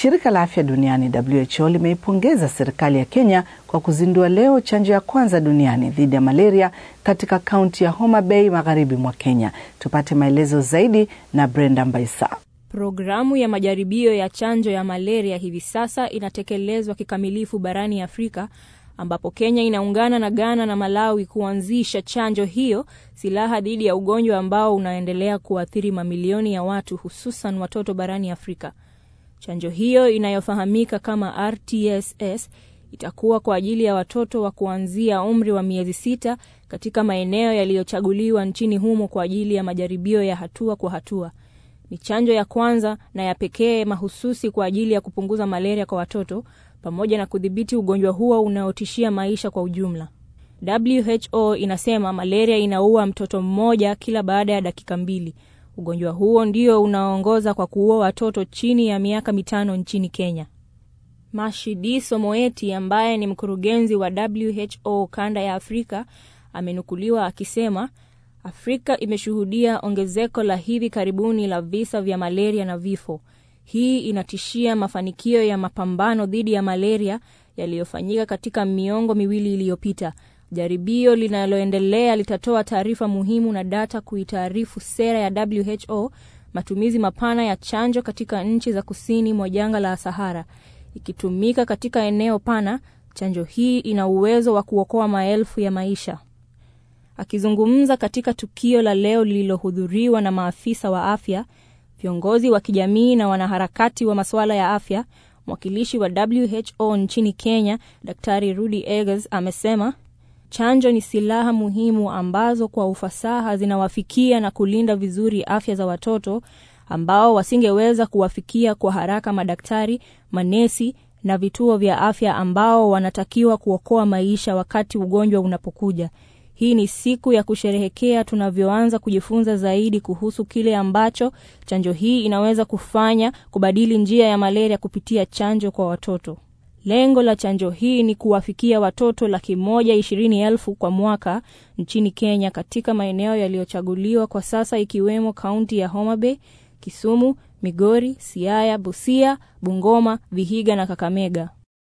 Shirika la Afya Duniani WHO limeipongeza serikali ya Kenya kwa kuzindua leo chanjo ya kwanza duniani dhidi ya malaria katika kaunti ya Homa Bay magharibi mwa Kenya. Tupate maelezo zaidi na Brenda Mbaisa. Programu ya majaribio ya chanjo ya malaria hivi sasa inatekelezwa kikamilifu barani Afrika ambapo Kenya inaungana na Ghana na Malawi kuanzisha chanjo hiyo, silaha dhidi ya ugonjwa ambao unaendelea kuathiri mamilioni ya watu hususan watoto barani Afrika. Chanjo hiyo inayofahamika kama RTSS itakuwa kwa ajili ya watoto wa kuanzia umri wa miezi sita katika maeneo yaliyochaguliwa nchini humo kwa ajili ya majaribio ya hatua kwa hatua. Ni chanjo ya kwanza na ya pekee mahususi kwa ajili ya kupunguza malaria kwa watoto pamoja na kudhibiti ugonjwa huo unaotishia maisha kwa ujumla. WHO inasema malaria inaua mtoto mmoja kila baada ya dakika mbili. Ugonjwa huo ndio unaoongoza kwa kuua watoto chini ya miaka mitano nchini Kenya. Mashidiso Moeti ambaye ni mkurugenzi wa WHO kanda ya Afrika amenukuliwa akisema Afrika imeshuhudia ongezeko la hivi karibuni la visa vya malaria na vifo. Hii inatishia mafanikio ya mapambano dhidi ya malaria yaliyofanyika katika miongo miwili iliyopita. Jaribio linaloendelea litatoa taarifa muhimu na data kuitaarifu sera ya WHO matumizi mapana ya chanjo katika nchi za kusini mwa jangwa la Sahara. Ikitumika katika eneo pana, chanjo hii ina uwezo wa kuokoa maelfu ya maisha. Akizungumza katika tukio la leo lililohudhuriwa na maafisa wa afya, viongozi wa kijamii na wanaharakati wa masuala ya afya, mwakilishi wa WHO nchini Kenya, Daktari Rudy Eggers amesema chanjo ni silaha muhimu ambazo kwa ufasaha zinawafikia na kulinda vizuri afya za watoto ambao wasingeweza kuwafikia kwa haraka madaktari, manesi na vituo vya afya ambao wanatakiwa kuokoa maisha wakati ugonjwa unapokuja. Hii ni siku ya kusherehekea tunavyoanza kujifunza zaidi kuhusu kile ambacho chanjo hii inaweza kufanya kubadili njia ya malaria kupitia chanjo kwa watoto. Lengo la chanjo hii ni kuwafikia watoto laki moja ishirini elfu kwa mwaka nchini Kenya katika maeneo yaliyochaguliwa kwa sasa ikiwemo kaunti ya Homa Bay, Kisumu, Migori, Siaya, Busia, Bungoma, Vihiga na Kakamega.